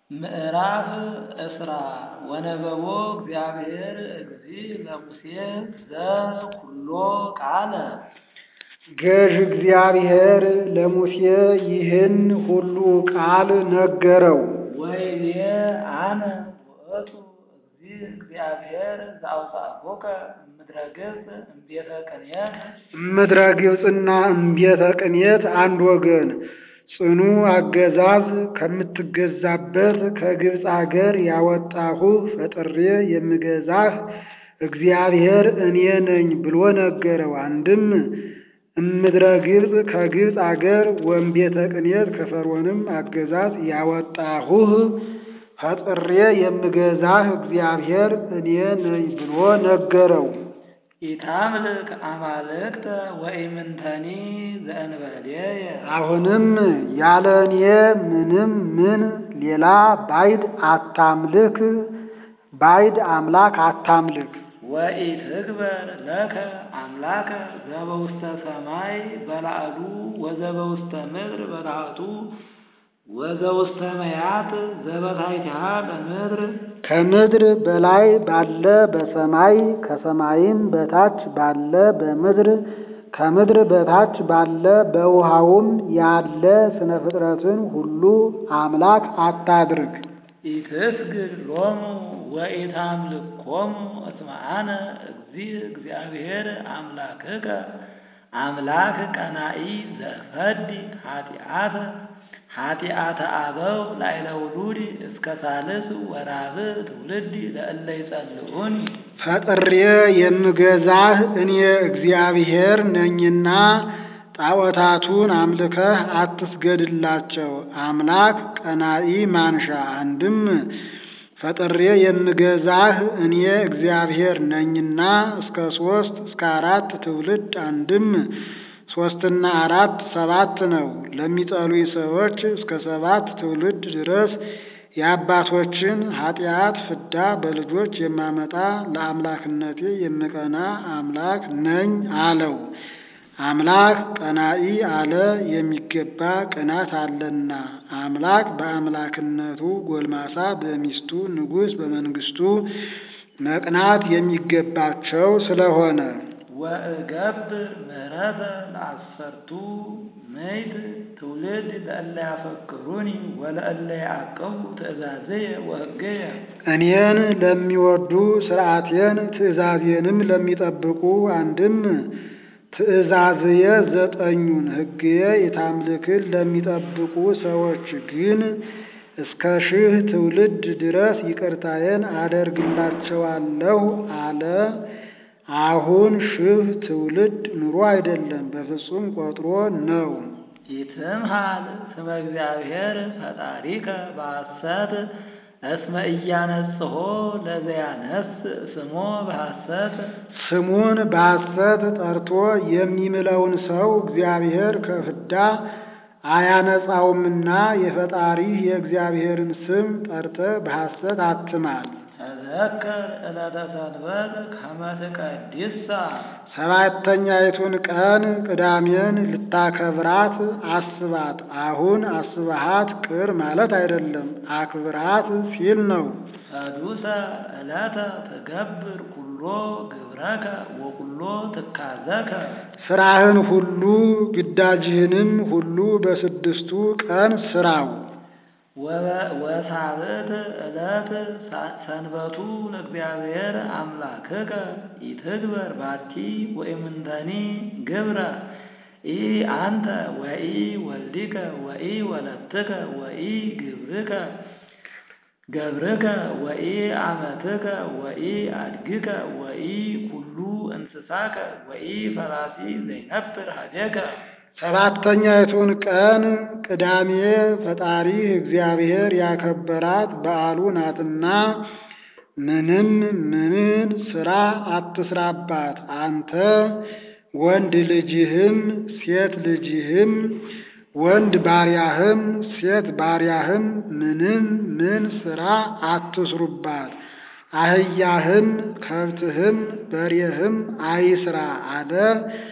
ምዕራፍ እስራ ወነበቦ እግዚአብሔር እግዚእ ለሙሴ ዘኩሎ ቃለ ገዥ እግዚአብሔር ለሙሴ ይህን ሁሉ ቃል ነገረው። ወይቤ አነ ውእቱ እግዚእ እግዚአብሔር ዘአውጻእኩከ እምድረ ገጽ እምቤተ ቅንየት ምድረ ግብፅና እምቤተ ቅንየት አንድ ወገን ጽኑ አገዛዝ ከምትገዛበት ከግብፅ አገር ያወጣሁህ ፈጥሬ የምገዛህ እግዚአብሔር እኔ ነኝ ብሎ ነገረው። አንድም እምድረ ግብፅ ከግብፅ አገር ወእምቤተ ቅንየት ከፈርዖንም አገዛዝ ያወጣሁህ ፈጥሬ የምገዛህ እግዚአብሔር እኔ ነኝ ብሎ ነገረው። ኢታምልክ አማልክተ ወኢምንተኒ ዘእንበሌየ አሁንም ያለ እኔ ምንም ምን ሌላ ባዕድ አታምልክ፣ ባዕድ አምላክ አታምልክ። ወኢትግበር ለከ አምላከ ዘበውስተ ሰማይ በላዕሉ ወዘበውስተ ምድር በታሕቱ ወዘውስተ መያት ዘበታሕቲሃ ለምድር ከምድር በላይ ባለ በሰማይ ከሰማይም በታች ባለ በምድር ከምድር በታች ባለ በውሃውም ያለ ስነ ፍጥረትን ሁሉ አምላክ አታድርግ። ኢትስግድ ሎሙ ወኢታምልኮሙ እስመ አነ እግዚእ እግዚአብሔር አምላክከ አምላክ ቀናኢ ዘፈዲ ኃጢአተ ኃጢአተ አበው ላዕለ ውሉድ እስከ ሳልስ ወራብዕ ትውልድ ለእለ ይጸልኡኒ ፈጥሬ የምገዛህ እኔ እግዚአብሔር ነኝና ጣዖታቱን አምልከህ አትስገድላቸው። አምላክ ቀናኢ ማንሻ አንድም ፈጥሬ የምገዛህ እኔ እግዚአብሔር ነኝና እስከ ሶስት እስከ አራት ትውልድ አንድም ሶስትና አራት ሰባት ነው። ለሚጠሉኝ ሰዎች እስከ ሰባት ትውልድ ድረስ የአባቶችን ኃጢአት ፍዳ በልጆች የማመጣ ለአምላክነቴ የምቀና አምላክ ነኝ አለው። አምላክ ቀናኢ አለ የሚገባ ቅናት አለና። አምላክ በአምላክነቱ ጎልማሳ በሚስቱ ንጉሥ በመንግስቱ መቅናት የሚገባቸው ስለሆነ ወእገብር ምሕረተ ለአሰርቱ ምዕት ትውልድ ለእለ ያፈቅሩኒ ወለእለ ያዕቅቡ ትእዛዝየ ወሕገየ እኔን ለሚወዱ ሥርዓቴን ትእዛዜንም ለሚጠብቁ አንድም ትእዛዝየ ዘጠኙን ሕግየ የታምልክን ለሚጠብቁ ሰዎች ግን እስከ ሺህ ትውልድ ድረስ ይቅርታዬን አደርግላቸዋለሁ አለ። አሁን ሺህ ትውልድ ኑሮ አይደለም በፍጹም ቆጥሮ ነው። ኢትምሃል ስመ እግዚአብሔር ፈጣሪከ በሐሰት እስመ ኢያነጽሖ ለዘያነስ ስሞ በሐሰት ስሙን በሐሰት ጠርቶ የሚምለውን ሰው እግዚአብሔር ከፍዳ አያነጻውምና የፈጣሪህ የእግዚአብሔርን ስም ጠርተህ በሐሰት አትማል። ተዘከር ዕለተ ሰንበት ከመ ትቀድሳ ሰባተኛይቱን ቀን ቅዳሜን ልታከብራት አስባት። አሁን አስበሃት ቅር ማለት አይደለም፣ አክብራት ሲል ነው። ሰዱሰ ዕለተ ትገብር ኩሎ ግብረከ ወኩሎ ትካዘከ ስራህን ሁሉ ግዳጅህንም ሁሉ በስድስቱ ቀን ስራው። ወሳብዕት ዕለት ሰንበቱ ለእግዚአብሔር አምላክከ ኢትግበር ባቲ ወኢምንተኒ ግብረ ኢ አንተ ወኢ ወልዲከ ወኢ ወለትከ ወኢ ግብርከ ገብርከ ወኢ አመትከ ወኢ አድግከ ወኢ ኩሉ እንስሳከ ወኢ ፈራሲ ዘይነብር ሀቤከ ሰባተኛይቱን ቀን ቅዳሜ ፈጣሪህ እግዚአብሔር ያከበራት በዓሉ ናትና ምንም ምንን ሥራ አትስራባት። አንተ ወንድ ልጅህም ሴት ልጅህም ወንድ ባሪያህም ሴት ባሪያህም ምንም ምን ሥራ አትስሩባት። አህያህም ከብትህም በሬህም አይስራ አለ።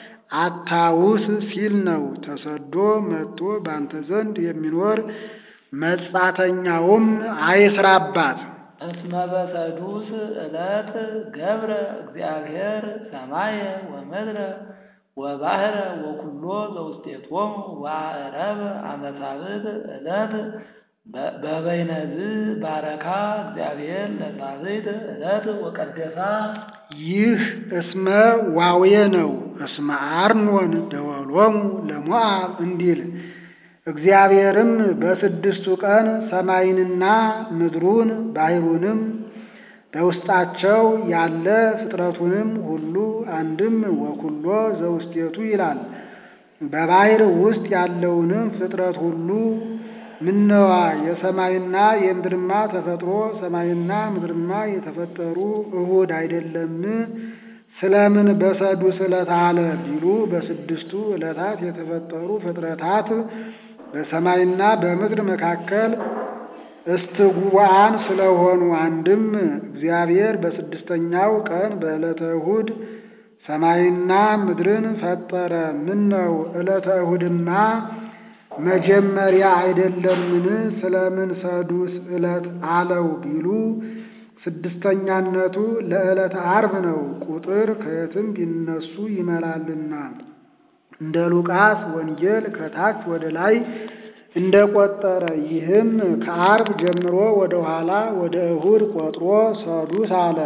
አታውስ ሲል ነው። ተሰዶ መጥቶ ባንተ ዘንድ የሚኖር መጻተኛውም አይስራባት። እስመ በሰዱስ ዕለት ገብረ እግዚአብሔር ሰማየ ወምድረ ወባህረ ወኩሎ ዘውስቴቶሙ ወአዕረበ አመሳብት ዕለት በበይነዝ ባረካ እግዚአብሔር ለሳብት ዕለት ወቀደሳ ይህ እስመ ዋዌ ነው። እስመ አርኖን ደወሎሙ ለሞዓብ እንዲል እግዚአብሔርም በስድስቱ ቀን ሰማይንና ምድሩን ባሕሩንም በውስጣቸው ያለ ፍጥረቱንም ሁሉ አንድም ወኩሎ ዘውስቴቱ ይላል። በባሕር ውስጥ ያለውንም ፍጥረት ሁሉ ምነዋ የሰማይና የምድርማ ተፈጥሮ ሰማይና ምድርማ የተፈጠሩ እሁድ አይደለም? ስለምን በሰዱስ ዕለት አለ ቢሉ በስድስቱ ዕለታት የተፈጠሩ ፍጥረታት በሰማይና በምድር መካከል እስትጉባን ስለሆኑ አንድም እግዚአብሔር በስድስተኛው ቀን በዕለተ እሁድ ሰማይና ምድርን ፈጠረ። ምን ነው ዕለተ እሁድማ መጀመሪያ አይደለምን? ስለምን ሰዱስ ዕለት አለው ቢሉ ስድስተኛነቱ ለዕለተ ዓርብ ነው። ቁጥር ከየትም ቢነሱ ይመላልና እንደ ሉቃስ ወንጌል ከታች ወደ ላይ እንደቆጠረ ይህም ከዓርብ ጀምሮ ወደ ኋላ ወደ እሁድ ቆጥሮ ሰዱስ አለ።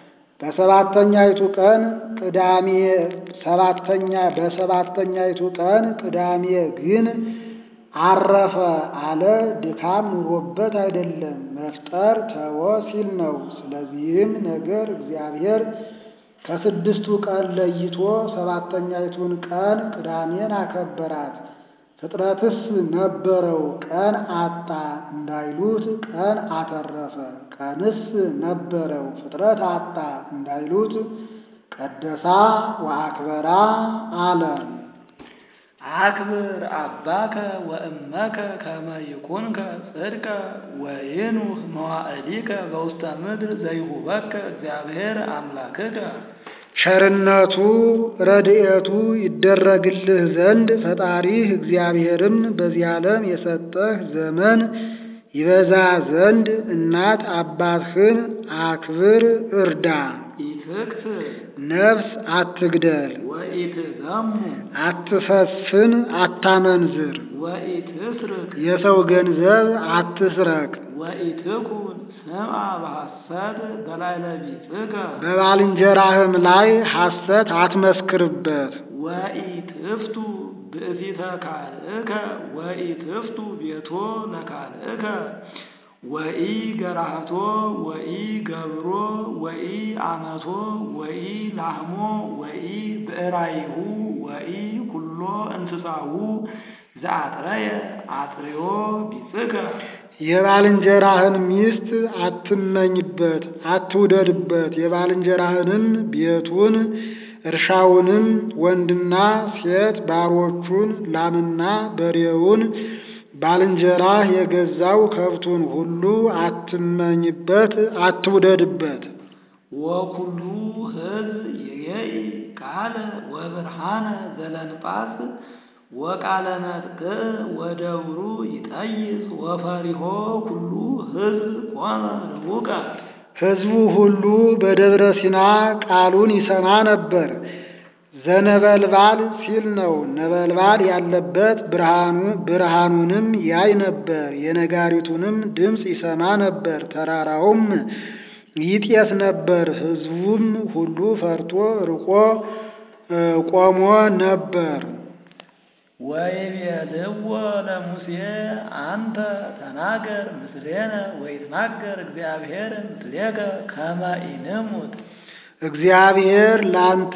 በሰባተኛይቱ ቀን ቅዳሜ ሰባተኛ በሰባተኛይቱ ቀን ቅዳሜ ግን አረፈ አለ። ድካም ኑሮበት አይደለም መፍጠር ተወ ሲል ነው። ስለዚህም ነገር እግዚአብሔር ከስድስቱ ቀን ለይቶ ሰባተኛይቱን ቀን ቅዳሜን አከበራት። ፍጥረትስ ነበረው ቀን አጣ እንዳይሉት ቀን አተረፈ። ቀንስ ነበረው ፍጥረት አጣ እንዳይሉት ቀደሳ ወአክበራ አለ። አክብር አባከ ወእመከ ከመ ይኩንከ ጽድቀ ወይኑህ መዋዕሊከ በውስተ ምድር ዘይሁበከ እግዚአብሔር አምላክከ ቸርነቱ ረድኤቱ ይደረግልህ ዘንድ ፈጣሪህ እግዚአብሔርም በዚህ ዓለም የሰጠህ ዘመን ይበዛ ዘንድ እናት አባትህን አክብር፣ እርዳ። ኢትክት ነፍስ አትግደል፣ ወኢትዘሙ አትሰስን፣ አታመንዝር፣ ወኢትስርቅ የሰው ገንዘብ አትስረቅ፣ ወኢትኩን ስምዐ በሐሰት በላዕለ ቢጽሕከ በባልንጀራህም ላይ ሐሰት አትመስክርበት። ወኢትፍቱ ብእሲተ ካልእከ ወኢትፍቱ ቤቶ ለካልእከ ወኢ ገራህቶ ወኢ ገብሮ ወኢ አመቶ ወኢ ላህሞ ወኢ ብዕራይሁ ወኢ ኩሎ እንስሳሁ ዘአጥረየ አጥርዮ ቢጽሕከ የባልንጀራህን ሚስት አትመኝበት፣ አትውደድበት። የባልንጀራህንም ቤቱን እርሻውንም ወንድና ሴት ባሮቹን ላምና በሬውን ባልንጀራህ የገዛው ከብቱን ሁሉ አትመኝበት፣ አትውደድበት። ወኩሉ ሕዝብ ይሬኢ ቃለ ወብርሃነ ዘለንጳስ ወቃለ መጥቅዕ ወደብሩ ይጠይስ ወፈሪሆ ኩሉ ሕዝብ ቆመ ርቡቀ ሕዝቡ ሁሉ በደብረ ሲና ቃሉን ይሰማ ነበር። ዘነበልባል ሲል ነው። ነበልባል ያለበት ብርሃኑ ብርሃኑንም ያይ ነበር። የነጋሪቱንም ድምፅ ይሰማ ነበር። ተራራውም ይጤስ ነበር። ሕዝቡም ሁሉ ፈርቶ ርቆ ቆሞ ነበር። ወይቤልዎ ለሙሴ አንተ ተናገር ምስሌነ ወይትናገር እግዚአብሔር ምስሌከ ከመ ኢንሙት እግዚአብሔር ለአንተ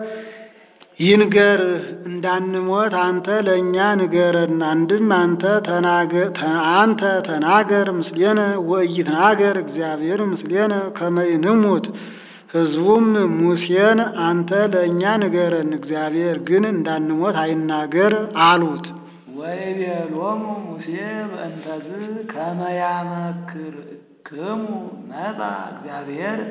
ይንገርህ እንዳንሞት አንተ ለእኛ ንገረን። አንድም አንተ ተናገር አንተ ተናገር ምስሌነ ወኢይትናገር እግዚአብሔር ምስሌነ ከመ ኢንሙት። ሕዝቡም ሙሴን አንተ ለእኛ ንገረን፣ እግዚአብሔር ግን እንዳንሞት አይናገር አሉት። ወይቤሎሙ ሙሴ በእንተዝ ከመ ያመክርክሙ መጻ እግዚአብሔር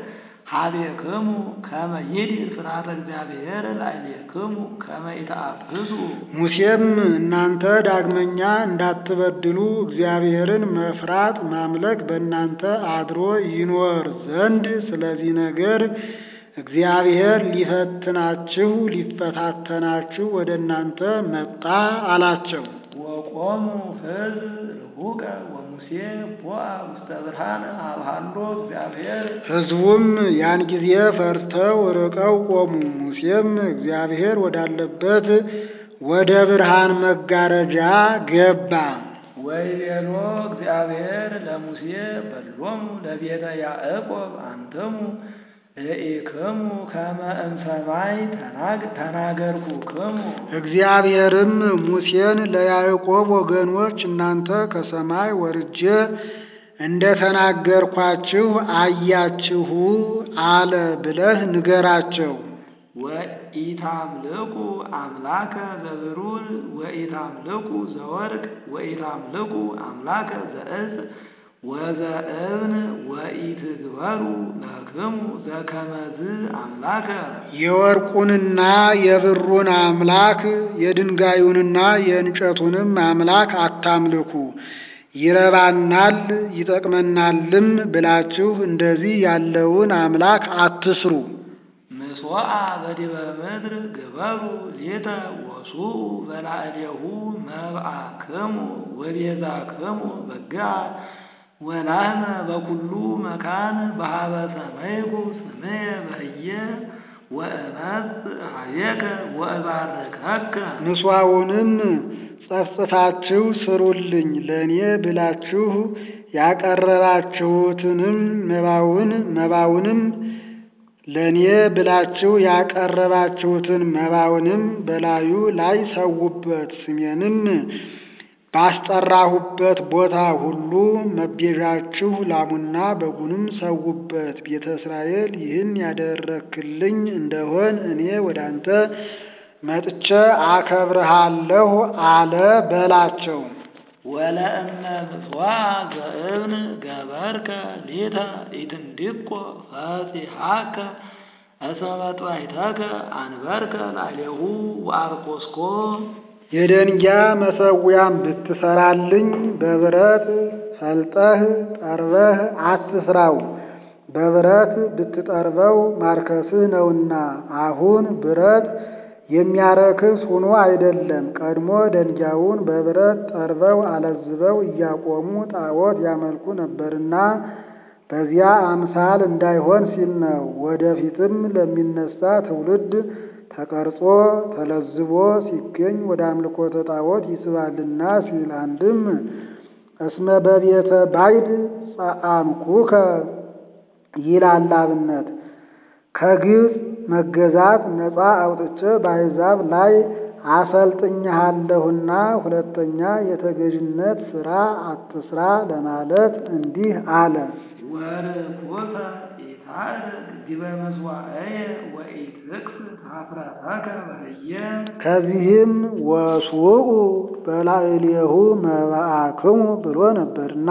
ሀቤክሙ ከመ ይድር ፍርሃተ እግዚአብሔር ላዕሌክሙ ከመ ኢተአብዙ ሙሴም እናንተ ዳግመኛ እንዳትበድሉ እግዚአብሔርን መፍራት ማምለክ በእናንተ አድሮ ይኖር ዘንድ ስለዚህ ነገር እግዚአብሔር ሊፈትናችሁ ሊፈታተናችሁ ወደ እናንተ መጣ አላቸው። ወቆሙ ሕዝብ ርሁቀ ወሙሴ ቦአ ውስተ ብርሃን አብሃሎ እግዚአብሔር ሕዝቡም ያን ጊዜ ፈርተው ርቀው ቆሙ። ሙሴም እግዚአብሔር ወዳለበት ወደ ብርሃን መጋረጃ ገባ። ወይቤሎ እግዚአብሔር ለሙሴ በሎሙ ለቤተ ያዕቆብ አንትሙ ርኢክሙ ከመ እምሰማይ ተናገርኩክሙ እግዚአብሔርም ሙሴን ለያዕቆብ ወገኖች እናንተ ከሰማይ ወርጄ እንደ ተናገርኳችሁ አያችሁ አለ ብለህ ንገራቸው። ወኢታምልኩ አምላከ ዘብሩር ወኢታምልኩ ዘወርቅ ወኢታምልኩ አምላከ ዘእጽ ወዘእብን ወኢትግበሩ ለክሙ ዘከመዝ አምላከ የወርቁንና የብሩን አምላክ የድንጋዩንና የእንጨቱንም አምላክ አታምልኩ፣ ይረባናል ይጠቅመናልም ብላችሁ እንደዚህ ያለውን አምላክ አትስሩ። ምስዋአ በዲበ ምድር ግበሩ ሌተ ወሱኡ በላዕሌሁ መብአክሙ ወቤዛክሙ በግዓ ወላህመ በኩሉ መካን በሃበ ሰመይኩ ስምየ በህየ ወእመጽእ ኀቤከ ወእባርከከ ምስዋውንም ጸፍጽፋችሁ ስሩልኝ ለእኔ ብላችሁ ያቀረባችሁትንም መባውን መባውንም ለእኔ ብላችሁ ያቀረባችሁትን መባውንም በላዩ ላይ ሰውበት ስሜንም ባስጠራሁበት ቦታ ሁሉ መቤዣችሁ ላሙና በጉንም ሰውበት። ቤተ እስራኤል ይህን ያደረክልኝ እንደሆን እኔ ወደ አንተ መጥቼ አከብርሃለሁ አለ በላቸው። ወለእመ ምጽዋዕ ዘእብን ገበርከ ሌተ ኢትንዲቆ ፈጺሐከ እስመ መጥባሕተከ አንበርከ ላዕሌሁ ወአርኮስኮ የደንጊያ መሰዊያም ብትሰራልኝ በብረት ፈልጠህ ጠርበህ አትስራው። በብረት ብትጠርበው ማርከስህ ነውና። አሁን ብረት የሚያረክስ ሆኖ አይደለም። ቀድሞ ደንጊያውን በብረት ጠርበው አለዝበው እያቆሙ ጣዖት ያመልኩ ነበርና በዚያ አምሳል እንዳይሆን ሲል ነው። ወደፊትም ለሚነሳ ትውልድ ተቀርጾ ተለዝቦ ሲገኝ ወደ አምልኮተ ጣዖት ይስባልና ሲል አንድም እስመ በቤተ ባይድ ጸአንኩከ ይላል አብነት ከግብፅ መገዛት ነፃ አውጥቼ በአሕዛብ ላይ አሰልጥኝሃለሁና ሁለተኛ የተገዥነት ሥራ አትስራ ለማለት እንዲህ አለ። ወርኩሰ ኢታርግ ዲበ መሥዋዕየ ወኢትክስ ኀፍረተከ በህየ ከዚህም ወስውኡ በላዕሌሁ መባአክሙ ብሎ ነበርና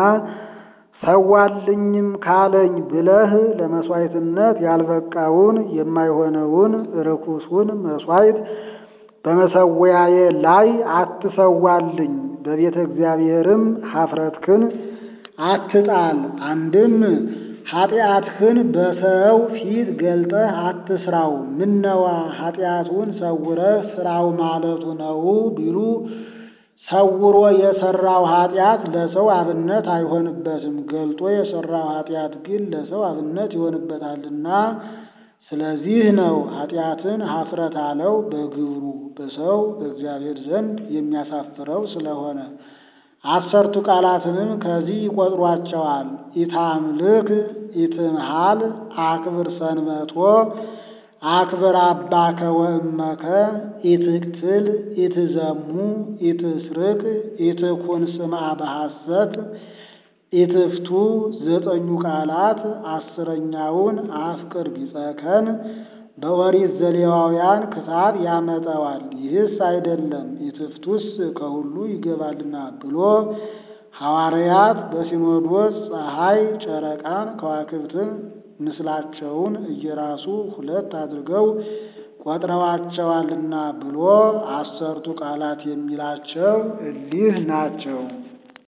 ሰዋልኝም ካለኝ ብለህ ለመሥዋዕትነት ያልበቃውን የማይሆነውን ርኩሱን መሥዋዕት በመሠዊያዬ ላይ አትሰዋልኝ። በቤተ እግዚአብሔርም ኀፍረትክን አትጣል። አንድም ኃጢአትህን በሰው ፊት ገልጠህ አትስራው። ምነዋ ኃጢአቱን ሰውረህ ስራው ማለቱ ነው ቢሉ ሰውሮ የሰራው ኃጢአት ለሰው አብነት አይሆንበትም። ገልጦ የሰራው ኃጢአት ግን ለሰው አብነት ይሆንበታልና ስለዚህ ነው ኃጢአትን ኀፍረት አለው በግብሩ በሰው በእግዚአብሔር ዘንድ የሚያሳፍረው ስለሆነ። አሰርቱ ቃላትንም ከዚህ ይቆጥሯቸዋል። ኢታምልክ፣ ኢትምሃል፣ አክብር ሰንበቶ፣ አክብር አባከ ወእመከ፣ ኢትቅትል፣ ኢትዘሙ፣ ኢትስርቅ፣ ኢትኩን ስምዐ በሐሰት፣ ኢትፍቱ ዘጠኙ ቃላት አስረኛውን አፍቅር ቢጸከን በኦሪት ዘሌዋውያን ክታብ ያመጣዋል። ይህስ አይደለም ኢትፍቱስ ከሁሉ ይገባልና ብሎ ሐዋርያት በሲኖዶስ ፀሐይ፣ ጨረቃን፣ ከዋክብትን ምስላቸውን እየራሱ ሁለት አድርገው ቆጥረዋቸዋልና ብሎ አሰርቱ ቃላት የሚላቸው እሊህ ናቸው።